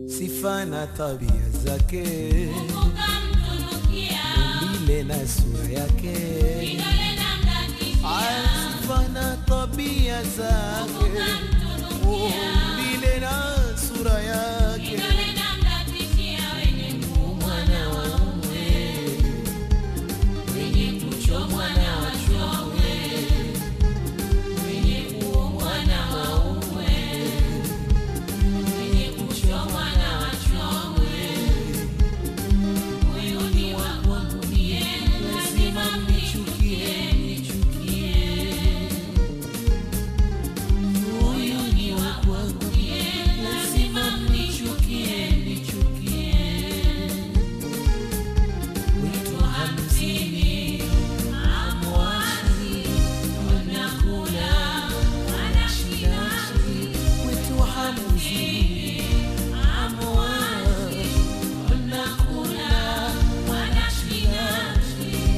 sifa na tabia zake, umbile na sura yake, Ah, sifa na tabia zake, umbile na sura yake, mwana wa mume, wenye kuchomwa na wachomwe, wenye kuomwa na waumwe, wenye kuchomwa na wachomwe, moyoni wa kwangu mie, lazima mnichukie, mnichukie. Moyoni wa kwangu mie, lazima mnichukie, mnichukie. Wito hamsini, hamwasi, wanakula, wanashinashi. Wito hamsini, hamwasi, wanakula, wanashinashi.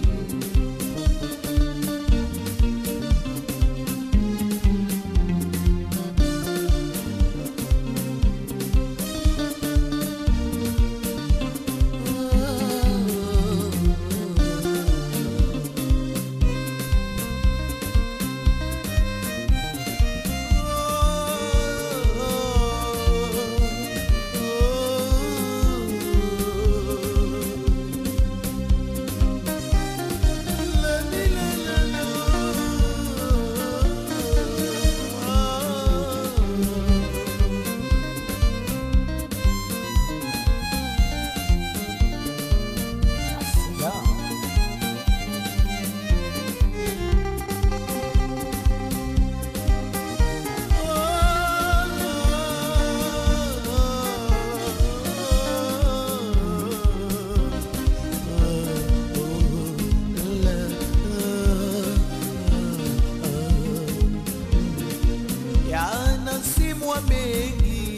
Yanasimwa mengi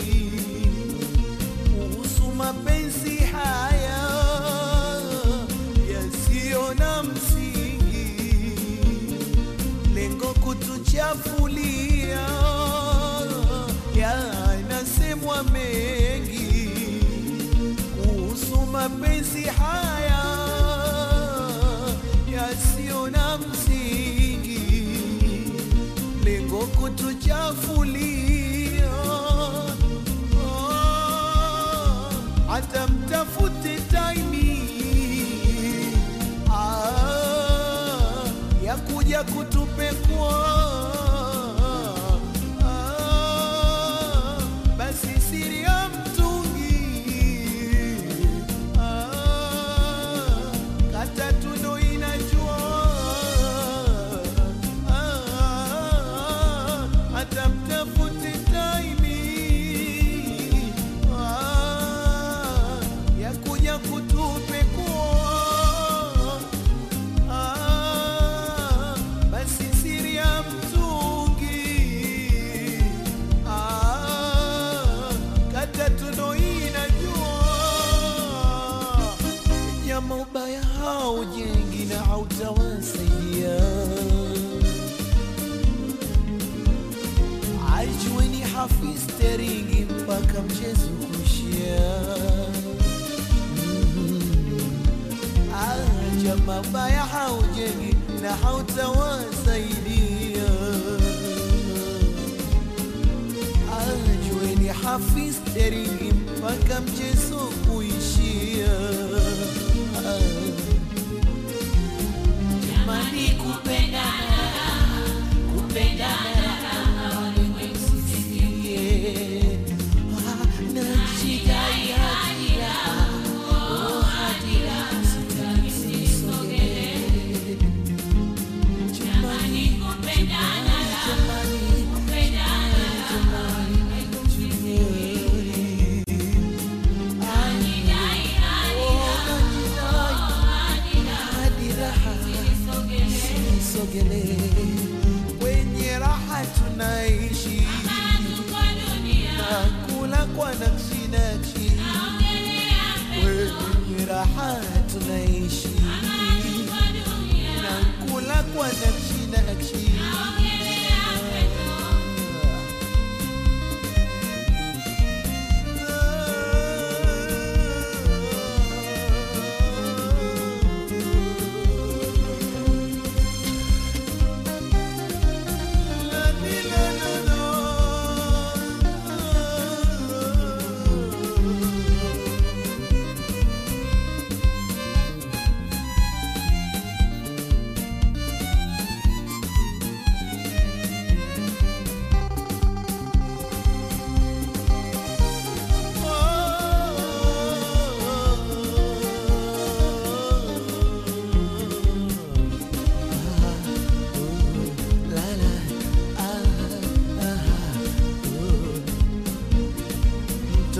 kuhusu mapenzi haya yasiyo na msingi, lengo kutuchafulia. Yanasemwa mengi kuhusu mapenzi haya yasiyo na msingi, lengo kutuchafulia. Ah, hata mtafute taimi ah, ya kuja kutupekua ah, basi siri ya mtungi ah, kata tuno inajua ah, hata mtafute taimi ah, ya kuja kutupekua Ah, basi siri ya mtungi ah, kata tuno inajua nyama ubaya haujengi na hautawasaidia ajueni hafiz teringi mpaka mchezo kushia aja mabaya haujengi na hautawasaidia. Ajueni hafiz teringi mpaka mchezo kuishia. Jamani, kupendana kupendana usifikie. Ah, najidai hadira, oh hadira, sitaki nisogee. Jamani, kupendana, jamani, kupendana, jamani, Sogele kwenye raha tunaishi na kula kwa nakshi nakshi, kwenye raha tunaishi na kula kwa nakshi nakshi. Ah.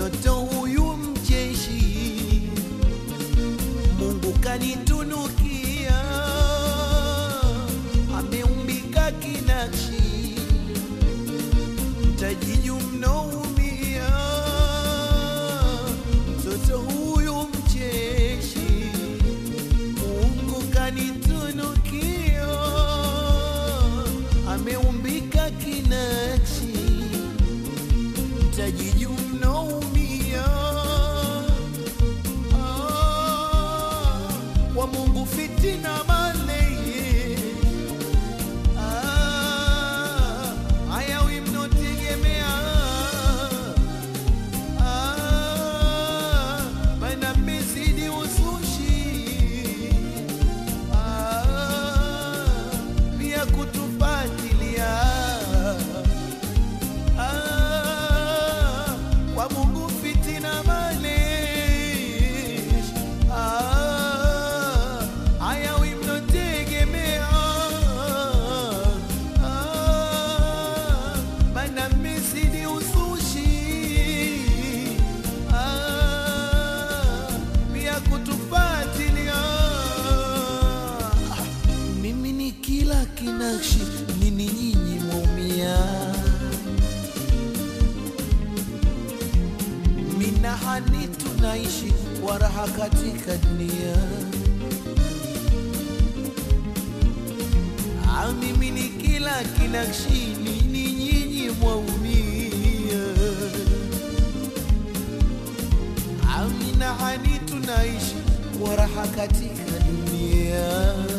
mtoto huyu mcheshi Mungu kanitunukia, ameumbika kinakshi, mtajiju mnaumia. Mtoto huyu mcheshi, Mungu kanitunukia, ameumbika kinakshi, mtajiju mnaumia. Ah, wa Mungu fitina maleye Ah, hayawi mnotegemea Ah, maana mmezidi uzushi Ah, pia kutufatilia Ah, kwa Mungu fitina malesh Ah, hayawi mnotegemea Ah, maana mmezidi uzushi Ah, pia kutufatilia mimi ni kila kinakshi nini nyinyi mwaumia minahani tunaishi kwa raha katika dunia Ah, mimi ni kila kinakshi nini nyinyi mwaumia Ah, minahani tunaishi kwa raha katika dunia